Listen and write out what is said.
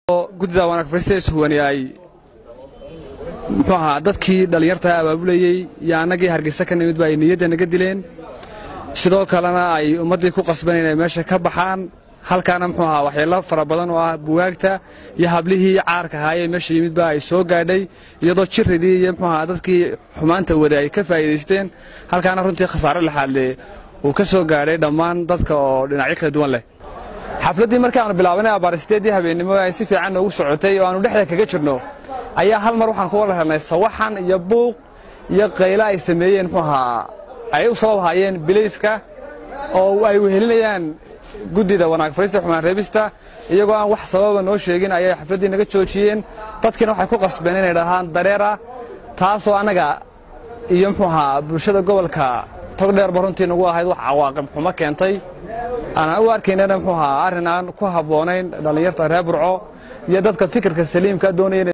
guddida wanaag farista ishuwani ay muxuu ahaa dadkii dhallinyarta abaabulayey iyo annagii hargeysa ka nimid ba ay niyadda naga dileen sidoo kalena ay ummaddii ku qasban inay meesha ka baxaan halkaana muxuu ahaa waxyeello fara badan oo ah buwaagta iyo hablihii caarka ahaayee meesha yimidba ay soo gaadhay iyadoo jiridii iyo muxuu ahaa dadkii xumaanta wada ay ka faa'iidaysteen halkaana runtii khasaare laxaadle uu ka soo gaadhay dhammaan dadka oo dhinacyo kala duwan leh xafladdii markii aanu bilaabanay abaaristeedii habeennimo ay si fiican noogu socotay oo aanu dhexda kaga jirno ayaa hal mar waxaan ku wada helnay sawaxan iyo buuq iyo qaylo ay sameeyeen muxuu ahaa ay u sabab haayeen bilayska oo ay wehelinayaan guddida wanaag farista xumaan reebista iyagoo aan wax sababa noo sheegin ayay xafladdii naga joojiyeen dadkiina waxay ku qasbeen inay dhahaan dareera taasoo annaga iyo muxuu ahaa bulshada gobolka togdheerba runtii nagu ahayd wax cawaaqib xumo keentay aanaan u arkaynana muxuu ahaa arrin aan ku habboonayn dhallinyarta reer burco iyo dadka fikirka saliimka doonaya